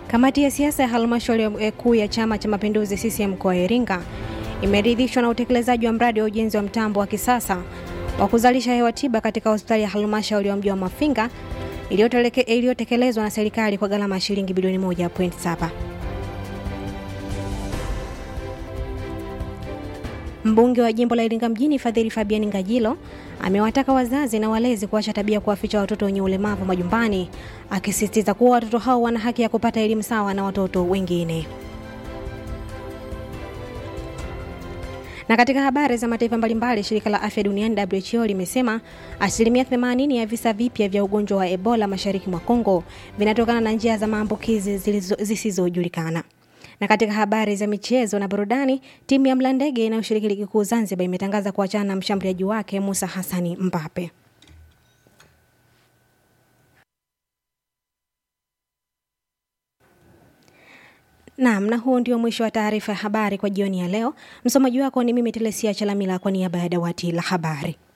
Kamati ya siasa ya halmashauri kuu ya Chama cha Mapinduzi CCM mkoa wa Iringa imeridhishwa na utekelezaji wa mradi wa ujenzi wa mtambo wa kisasa wa kuzalisha hewa tiba katika hospitali ya halmashauri ya mji wa Mafinga iliyotekelezwa na serikali kwa gharama ya shilingi bilioni 1.7. Mbunge wa jimbo la Iringa mjini Fadhili Fabian Ngajilo amewataka wazazi na walezi kuacha tabia kuwaficha watoto wenye ulemavu majumbani, akisisitiza kuwa watoto hao wana haki ya kupata elimu sawa na watoto wengine. Na katika habari za mataifa mbalimbali, shirika la afya duniani WHO limesema asilimia 80 ya visa vipya vya ugonjwa wa Ebola mashariki mwa Kongo vinatokana na njia za maambukizi zisizojulikana. Na katika habari za michezo na burudani, timu ya Mlandege inayoshiriki ligi kuu Zanzibar imetangaza kuachana na mshambuliaji wake Musa Hassani Mbape. Naam, na huo ndio mwisho wa taarifa ya habari kwa jioni ya leo. Msomaji wako ni mimi Telesia Chalamila kwa niaba ya dawati la habari.